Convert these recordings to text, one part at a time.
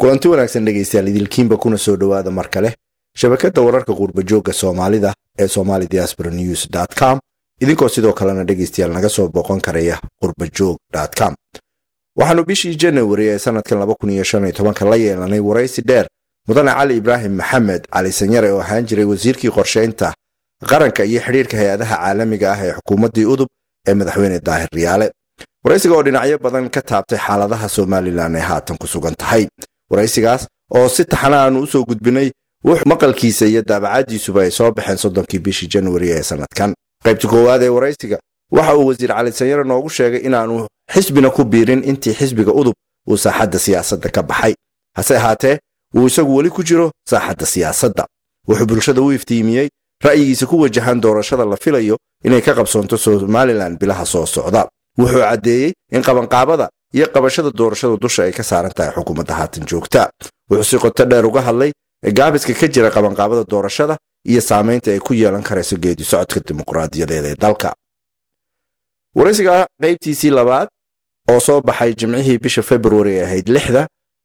kulanti wanaagsan dhegaystayaal idilkiinba kuna soo dhowaada mar kale shabakadda wararka quurbajoogga soomaalida ee somali diaspora news com idinkoo sidoo kalena dhegaystayaal naga soo booqan karaya qurbajoog com waxaannu bishii janawari ee sanadkan la yeelanay waraysi dheer mudane cali ibraahim maxamed cali sanyare oo ahaan jiray wasiirkii qorshaynta qaranka iyo xidhiirka hay-adaha caalamiga ah ee xukuumaddii udub ee madaxweyne daahir riyaale waraysiga oo dhinacyo badan ka taabtay xaaladaha somalilan ee haatan ku sugan tahay waraysigaas oo si taxana aanu usoo gudbinay wux maqalkiisa iyo daabacadiisuba ay soo baxeen soddonkii bishii januari ee sanadkan qaybta koowaad ee waraysiga waxa uu wasiir cali sanyare noogu sheegay inaanu xisbina ku biirin intii xisbiga udub uu saaxadda siyaasadda ka baxay hase ahaatee wuu isagu weli ku jiro saaxadda siyaasadda wuxuu bulshada u iftiimiyey ra'yigiisa ku wajahan doorashada la filayo inay ka qabsoonto somalilan bilaha soo socda wuxuu caddeeyey in qabanqaabada iyo qabashada doorashada dusha ay ka saaran tahay xukuumadda haatan joogta wuxuu si qoto dheer uga hadlay gaabiska ka jira qabanqaabada doorashada iyo saamaynta ay ku yeelan karayso geedi socodka dimuqraadiyadeed ee dalka waraysiga qaybtiisii labaad oo soo baxay jimcihii bisha februari ee ahayd lixda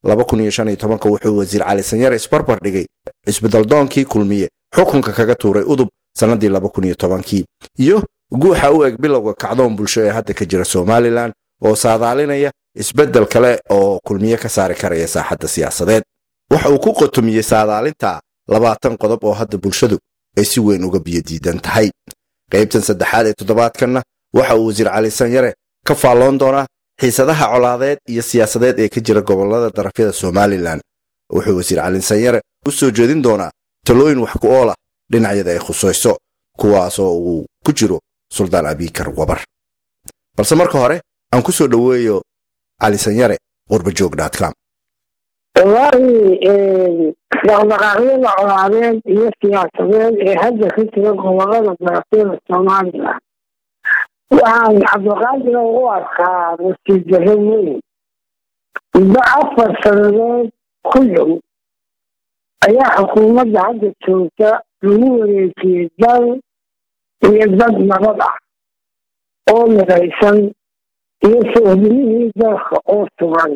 wuxuu wasiir cali sanyare isbarbar dhigay isbedaldoonkii kulmiye xukunka kaga tuuray udub sannadii iyo guuxa u eg bilowga kacdoon bulsho ee hadda ka jira somalilan oo saadaalinaya isbeddel kale oo kulmiye ka saari karaya saaxadda siyaasadeed waxa uu ku qotomiyey saadaalinta labaatan qodob oo hadda bulshadu ay si weyn uga biyodiidan tahay qaybtan saddexaad ee toddobaadkanna waxa uu wasiir cali sanyare ka faalloon doonaa xiisadaha colaadeed iyo siyaasadeed ee ka jira gobollada darafyada somalilan wuxuu wasiir cali sanyare u soo jeedin doonaa talooyin wax ku ool ah dhinacyada ay khusayso kuwaasoo uu ku jiro suldaan abikar wabar balse marka hore aan ku soo dhoweeyo cali sanyare qurbajoog.com wallaahi dhaqdhaqaaqyada colaadeed iyo siyaasadeed ee hadda ka jira gobolada darafyada soomaaliya waxaan cabdiqaadir u arkaa nasiibdarro weyn muddo afar sannadood ku dhow ayaa xukuumadda hadda joogta lagu wareejiyey dal iyo dad nabad ah oo midaysan iyo soohdimihii dalka oo sugan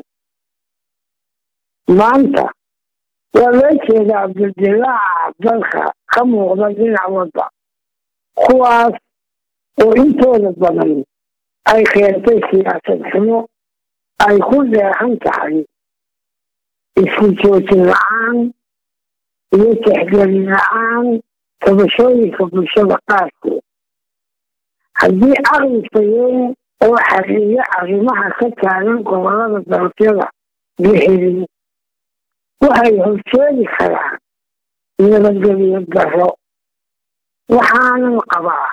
maanta waa loo jeedaa abdildilaaca dalka ka muuqda dhinac wadda kuwaas oo intooda badan ay keentay siyaasad xumo ay ku dheexan tahay isku joojin la-aan iyo tixgelin la-aan tabashooyinka bulshada qaarkood haddii aqli fayoon oo xaqiiyo arrimaha ka taagan gobolada darafyada la helin waxay horseedi karaan nabadgelyo darro waxaanan qabaa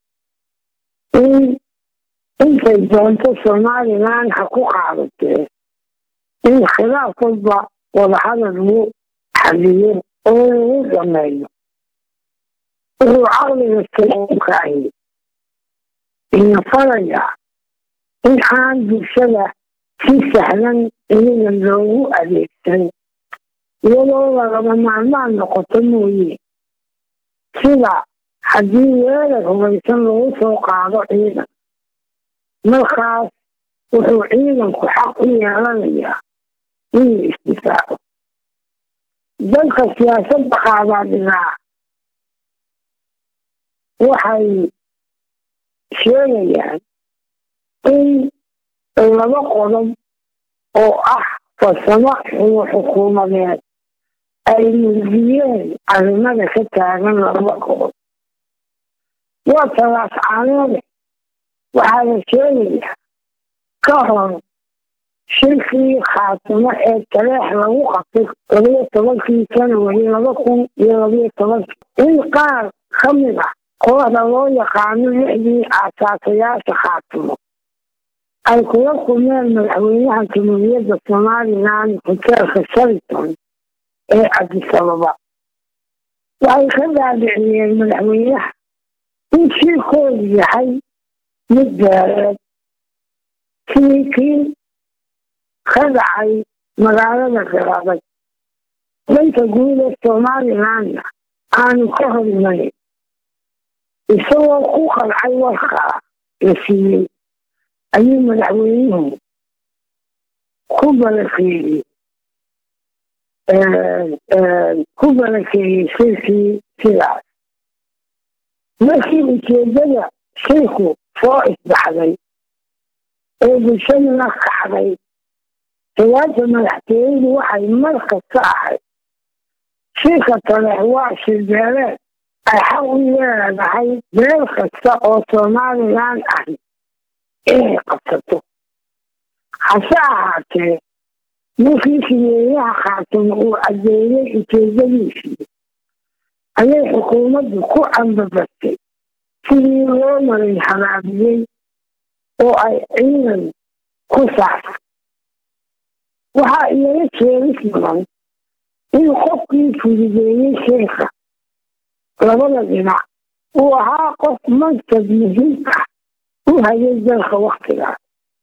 in intay doonto somalilan ha ku qaadatee in khilaaf walba wadahadal lagu xaliyo oo lagu dhameeyo wuxuu caqliga saamkaahi ina farayaa in aan bulshada si sahlan iniga loogu adeegsan iyadoo lagama maalmaan noqoto mooye sida haddii weerar hubaysan lagu soo qaado ciidan markaas wuxuu ciidanku xaq u yeelanayaa inuu isdifaaco dalka siyaasadda qaadaa dhigaa waxay sheegayaan in laba qodob oo ah farsamo xumo xukuumadeed ay murgiyeen arrimada ka taagan laba qodob waa talaas caanoode waxaa la sheegayaa ka hor shirkii khaatimo ee taleex lagu qabtay labiyo tobankii janawari laba kun iyo labiyo tobankii in qaar ka mid ah kooxda loo yaqaano lixdii aasaasayaasha khaatimo ay kula kulmeen madaxweynaha jamhuuriyadda somalilan hoteelka shariton ee cabdisababa waxay ka dhaadhiciyeen madaxweynaha in shirkoodu yahay mid beereed sidii kii ka dhacay magaalada garaabay dhanka guud ee somalilanna aanu ka hor imanin isagoo ku qalcay warkaa la siiyey ayuu madaxweynuhu ku balakeeyey ku barakeeyey shirkii sidaas markii ujeedada shirku soo isbaxday ee bulshaduna kacday siyaasa madaxtooyadu waxay mar kasta ahayd shirka kale waa shirbeeleed ay xaq u leedahay meel kasta oo somalilan ahi inay qabsato hase ahaatee markii sideeyaha khaatimo uu caddeeyey ujeedadiisii ayay xukuumaddu ku ambabastay sidii loo maray habaabiyey oo ay ciidan ku saartay waxaa iyaga jeeris mudan in qofkii fududeeyey sheeka labada dhinac uu ahaa qof mansab muhiim ah u hayay dalka waktigaas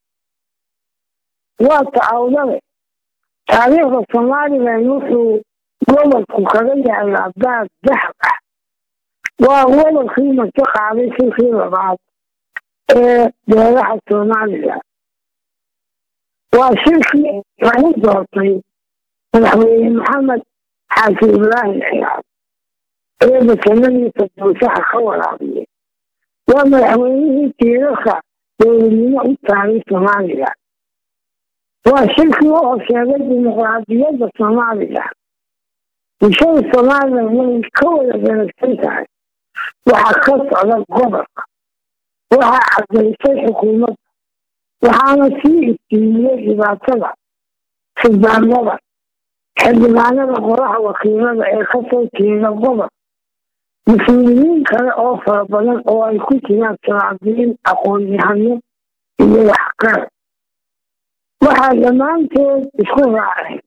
waa tacawdale taariikhda somalilan wuxuu gobolku kaga yaalaa baad dahab ah waa gobolkii marti qaaday shirkii labaad ee beelaha somalilan waa shirkii lagu doortay madaxweyne maxamed xaaji ibraahim ciyaar ee basanadiisa duusaha ka waraabiyey waa madaxweynihii tiirarka dowladnimo u taagay somalilan waa shirkii u horseeday dimuqraadiyadda somalilan bulshada somalilan way ka wada daragsan tahay waxaa ka socda gobolka waxaa cadaysay xukuumadda waxaana sii iftiimiyey dhibaatada xildhibaanada xildhibaanada qoraha wakiilada ee kasoo jeeda gobol mas-uuliyiin kale oo fara badan oo ay ku jiraan salaadiin aqoon-yahano iyo waxqar waxaa dhammaantood isku raaceen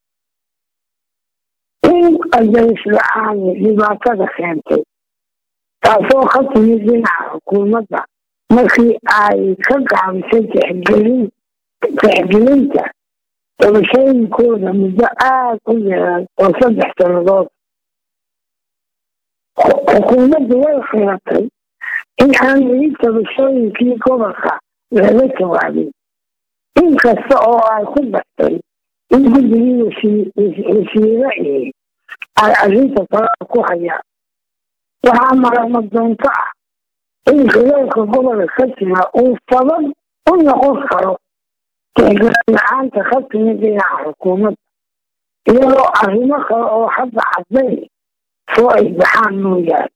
in qadays la-aani dhibaatada keentay taasoo ka timid dhinaca xukuumadda markii ay ka gaabisay tixgelin tixgelinta dabashooyinkooda muddo aada u yeeran oo saddex sannadood xukuumaddu way khiratay in aan weli dabashooyinkii gobolka laga jawaabin inkasta oo ay ku dartay in guddigii wasiire iyo ay arrinta talada ku hayaan waxaa marama doonto ah in khilaafka gobolka ka jira uu sabab u noqon karo tixgelin-la-aanta ka timid dhinaca xukuumadda iyadoo arrimo kale oo hadda caddayn soo isbaxaan mooyaane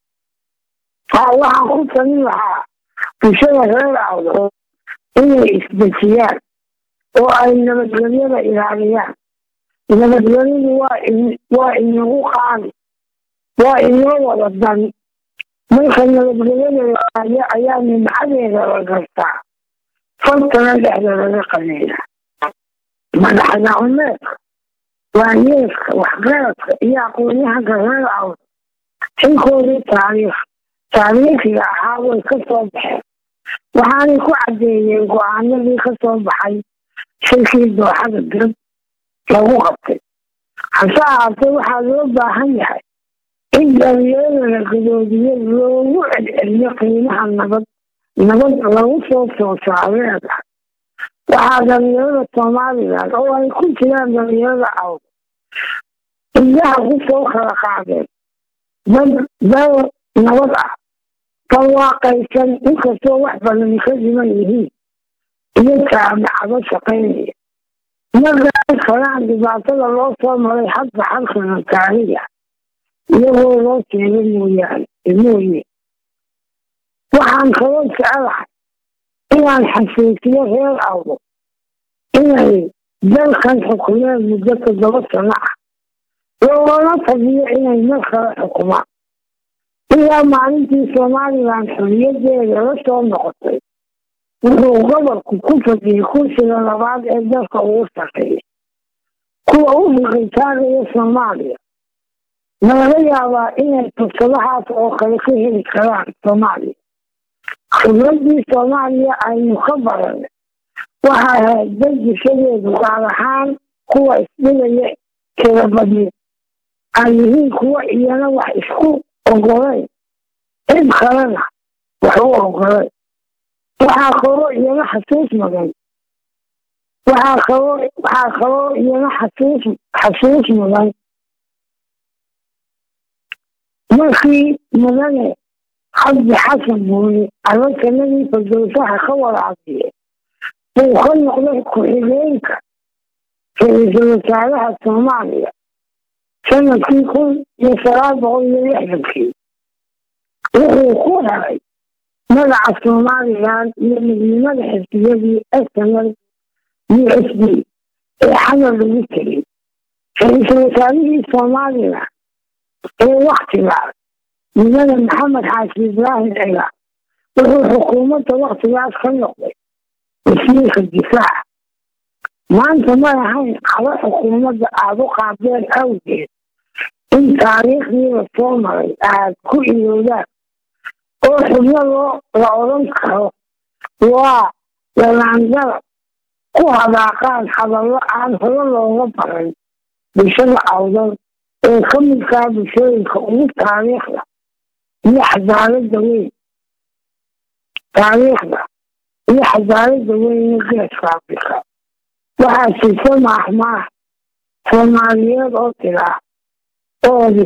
haa waxaan ku talin lahaa bulshada reer awdo inay isdejiyaan oo ay nabadgelyada ilaaliyaan nabadgelyadu waa inagu qaali waa inoo wada dan marka nabadgelyada ilaaliyo ayaa nimcadeeda la gartaa faltana dhexda laga qabeeya madaxdacmeedka waayeelka waxgaradka iyo aqoonyahanka reer awd xilkoodii taariikh taariikhiga ahaa way ka soo baxeen waxaanay ku caddeeyeen go-aanadii ka soo baxay shirkii dooxada dib lagu qabtay hase ahaatee waxaa loo baahan yahay in dhalinyarada la gadoodiyo loogu celceliyo qiimaha nabad nabad lagu soo soosaareeda waxaa dhalinyarada somalilan oo ay ku jiraan dhalinyarada awd indhaha ku soo kala qaadeen dad dal nabad ah barwaaqaysan inkastoo wax badan ka dhiman yihiin iyo jaamacado shaqaynaya markaa kalaan dhibaatada loo soo maray hadda halkana taariga iyagoo loo sheegay mooyaane mooye waxaan kaloo jecelahay inaan xasuusiyo reer awdo inay dalkan xukumeen muddo toddoba sano ah loolana tabiyo inay mar kale xukumaan ilaa maalintii somalilan xuriyadeeda la soo noqotay wuxuu gobolku ku fadiyey kursiga labaad ee dalka ugu sarreeya kuwa u hiqitaagaya soomaaliya nalaga yaabaa inay fursadahaas oo kale ka heli karaan soomaaliya khibradii soomaaliya aynu ka baran waxaa ahayd dad bulshadeedu gaar ahaan kuwa isdhigaya tirabadni ay yihiin kuwa iyana wax isku ogolayn cid kalena wax u ogolayn waxaa koro iyana xasuus mudan waxaa kaloo waxaa kaloo iyana xasuus xasuus mudan markii mudane cabdi xasan buuni abakanadii fardowsaha ka waraabiye uu ka noqday ku-xigeenka ra-iisul wasaaraha soomaaliya sanadkii kun iyo sagaal boqol iyo lixdankii wuxuu ku helay magaca somalilan iyo midnimada xisbiyadii snl u s b ee xamar lagu tegay ra-iisul wasaarihii somalilan ee waktigaas mudane maxamed xaashi ibraahim ciga wuxuu xukuumadda waktigaas ka noqday wasiirka difaaca maanta may ahayn qabo xukuumadda aada u qaadeen awgeed in taariikhdiiba soo maray aad ku iloodaan oo xubno loo la odhan karo waa dalaangada ku hadaaqaan hadallo aan hore looga baran bulshada awdan ee ka midkaa bulshooyinka ugu taariikhda iyo xadaalada weyn taariikhda iyo xadaalada weyn ee geeska afrika waxaa jirta maahmaah soomaaliyeed oo tiraa oodi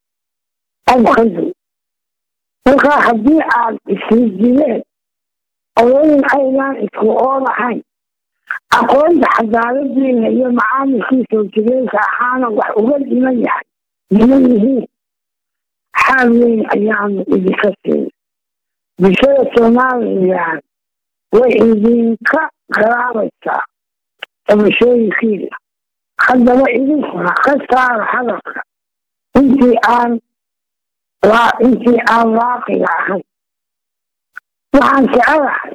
abkadu markaa haddii aad isrijideen odayn aydaan isku ood ahayn aqoonta xadaaladiina iyo macaamilkii soo jireenka ahaana wax uga dhiman yahay dhiman yihiin xaal weyn ayaanu idinka siin bulshada somalilan way idinka garaabaysaa dabashooyinkiina haddaba idinkuna ka saara hadalka intii aan intii aan waaqiga ahayn waxaan jecelahay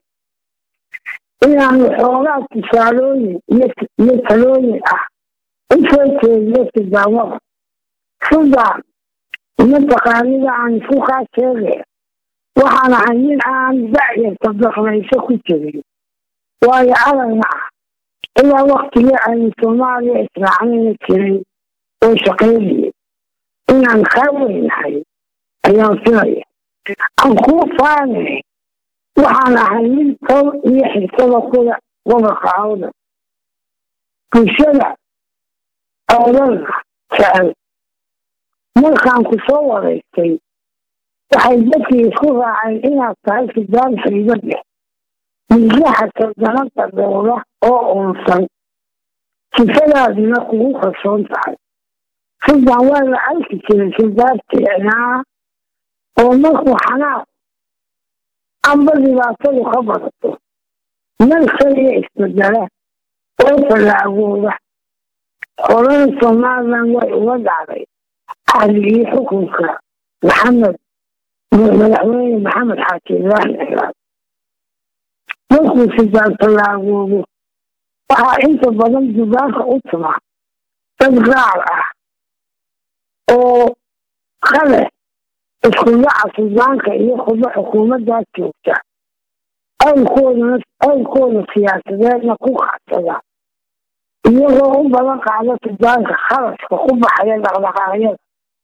inaanu xoogaa tusaalooyin iyo talooyin ah u soo jeediyo sidaamada sidaan mataqaanida aan isku kaa sheegaya waxaan ahay nin aan da'yarta daqnayso ku jirin waayo adagna ah ilaa waktigii aynu soomaaliya israacnayna jiray oo shaqaynayay inaan kaa weynahay ayaan filaya aan kuu faanay waxaan ahay mid tob iyo xirtada kuda gobolka awdan bulshada awdanna jecel markaan ku soo wadaystay waxay dadkii isku raaceen inaad tahay sidaan xiibad leh milyaha sardanada dowla oo uunsan sifadaadina kugu kalsoon tahay sidaan waa la arki jiray sidaarteecnaa oo markuu xanaaq amba dhibaatadu ka badato meel kaliya isbedela oo fallaagooda horena somalilan way uga dhacday ahligii xukunka maxamed madaxweyne maxamed xaaji ibraahim cilaad markuu sidaan fallaagoodo waxaa inta badan dugaanka u tuma dad gaar ah oo kale isku dhaca sudaanka iyo khudba xukuumaddaas joogta awlkoodana awlkooda siyaasadeedna ku qacsada iyagoo u badan qaada sudaanka kharashka ku baxaya dhaqdhaqaaqyada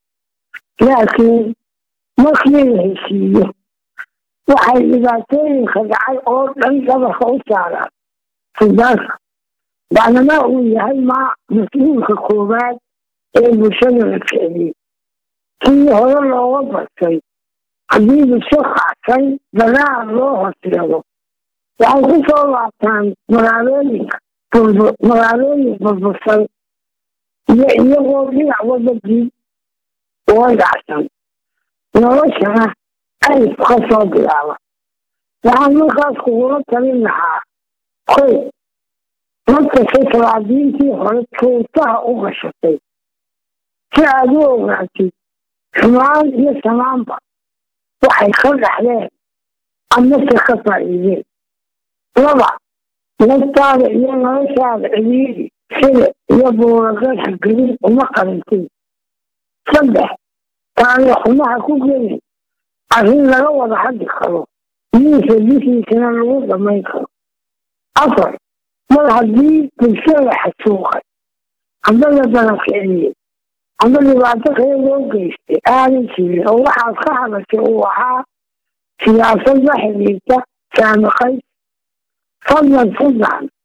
laakiin markii la heshiiyo waxay dhibaatooyinka dhacay oo dhan dhabarka u saaraan sudaanka bacdamaa uu yahay maa mas-uulka koowaad ee bulshada la kiciyey kii hore looga bartay haddii bulsho kacsan dagaal loo horseedo waxay ku soo laabtaan magaalooyinka magaalooyin burbursan iyo iyagoo dhinac wadadii uga dhacsan noloshana ayf ka soo bilaaba waxaan markaas kugula talin lahaa koy markastay talaadiintii hore tuutaha u gashatay si aad u ogaatid xumaan iyo samaanba waxay ka dhaxleen amase ka faa'iideen laba naftaada iyo noloshaada ciriiri sida iyo buuragadha gelin uma qarintin saddex taariikhumaha ku gelin arrin laga wada hadli karo miisa bishiisana lagu dhamayn karo afar mar haddii bulshada xasuuqay amba la barakiciyey amba dhibaato kale loo geystay aanan jirin oo waxaad ka hadashay uu ahaa siyaasad la xidhiirta saamiqays fadlan sudan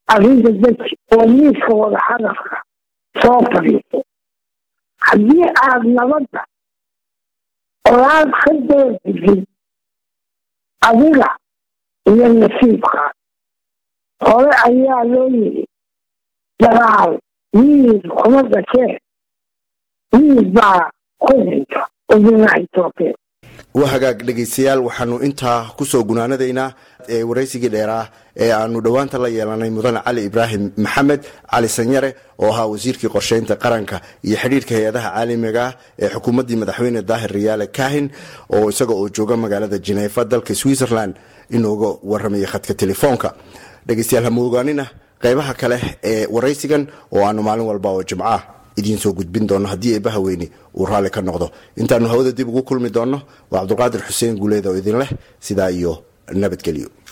arrinta deji oo miiska wada hadalka soo fadhiiso haddii aad nabadda olaad ka doordisid adiga iyo nasiibkaa hore ayaa loo yidhi dagaal wiil kuma dashee wiil baa ku dhinta ubinaha etoobiya waa hagaag dhegaystayaal waxaanu intaa kusoo gunaanadaynaa ee waraysigii dheeraa ee aanu dhowaanta la yeelanay mudane cali ibraahim maxamed cali sanyare oo ahaa wasiirkii qorsheynta qaranka iyo xidhiirka hay-adaha caalamiga ah ee xukuumaddii madaxweyne daahir riyaale kahin oo isaga oo jooga magaalada jineefa dalka switzerland inooga warramaya khadka telefoonka dhegaystayaal hama ogaanina qaybaha kale ee waraysigan oo aanu maalin walba oo jimcaah idiin soo gudbin doono haddii eebbaha weyni uu raalli ka noqdo intaanu hawada dib ugu kulmi doonno waa cabdulqaadir xuseen guuleed oo idin leh sidaa iyo nabadgelyo